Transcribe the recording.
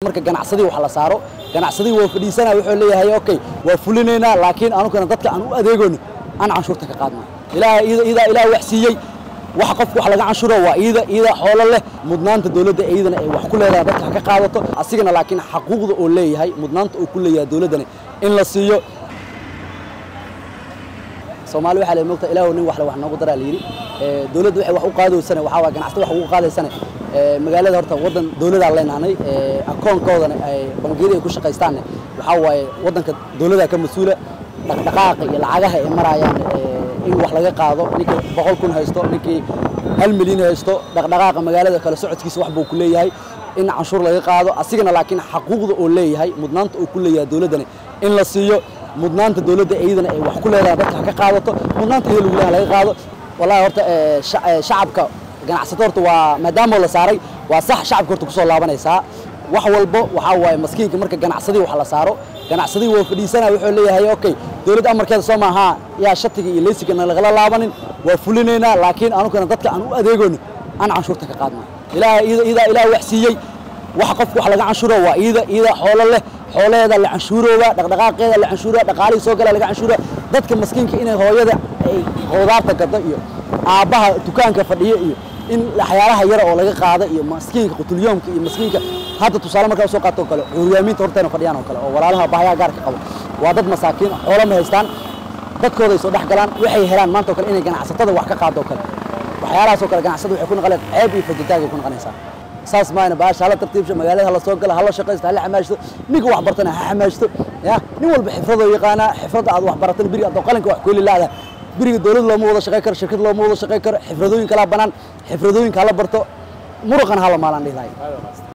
marka ganacsadii wax la saaro ganacsadii waa fadhiisanaa wuxuu leeyahay okay waa fulinaynaa laakiin anugana dadka aan u adeegoono aan canshuurta ka qaadna ilaaha iida iidaa ilaah wax siiyey waxa qofka wax laga canshuro waa iida iida xoolo leh mudnaanta dowladda iidana ay wax ku leedahay dadka ha ka qaadato asigana laakiin xaquuqda oo leeyahay mudnaanta uu ku leeyahay dowladdana in la siiyo soomaali waxaa la mogta ilaahu nin waxle wax noogu daraa la yidhi dowladda waxay wax u qaadaysane waxaa waa ganacsata wax ugu qaadaysane magaalada horta waddan dowladaa leenahnay akoonkoodana ay bangiyada ay ku shaqaystaanne waxaa waaye waddanka dowladaa ka mas-uula dhaqdhaqaaqa iyo lacagaha ay maraayaan in wax laga qaado ninkii boqol kun haysto ninkii hal milyan haysto dhaqdhaqaaqa magaalada kale socodkiisa wax buu ku leeyahay in canshuur laga qaado asigana laakiin xaquuqda oo leeyahay mudnaanta uu ku leeyahay dowladdana in la siiyo mudnaanta dowladda iidana ay wax ku leedahay dadka ha ka qaadato mudnaanta iyada lagu leeyahay laga qaado wallahi horta shacabka ganacsato horta waa maadaama la saaray waa sax shacabka horta kusoo laabanaysaa wax walbo waxaa waaye maskiinka marka ganacsadii wax la saaro ganacsadii waa fadhiisanaa wuxuu leeyahay okay dowladda amarkeeda soo maaha yaa shatiga iyo leysigana lagala laabanin waa fulinaynaa laakiin anugana dadka aan u adeegoono aan canshuurta ka qaadna ilaaha iida iidaa ilaah wax siiyey waxa qofka wax laga canshuro waa iida iida xoolo leh xoolaheeda la canshuurooba dhaqdhaqaaqeeda la canshuura dhaqaalihii soo gala laga canshuura dadka maskiinka inay hooyada ay qudaarta gado iyo aabbaha dukaanka fadhiyo iyo in waxyaalaha yara oo laga qaada iyo maskiinka qutulyoomka iyo maskiinka hadda tusaale markaa usoo qaato kale cuuryaamiinta horteena fadhiyaan oo kale oo walaalaha bahyaha gaarka qabo waa dad masaakiin xoolo ma haystaan dadkooda ay soo dhex galaan waxay helaan maanta oo kale inay ganacsatada wax ka qaado oo kale waxyaalahaas oo kale ganacsada waxay ku naqaleen ceeb iyo fajitaag ay ku naqanaysaa saas maayna baasha hala tartiibsho magaalada hala soo gala hala shaqaysto hala xamaashto ninka wax bartana ha xamaashto ya nin walba xifradoo yaqaanaa xifradda aad wax baratan biri adoo qalinka wax kuheli laada biriga dowlad looma wada shaqay karo shirkad looma wada shaqay karo xifradooyin kalaa banaan xifradooyinka hala barto muruqana hala maalaan dhihi lahay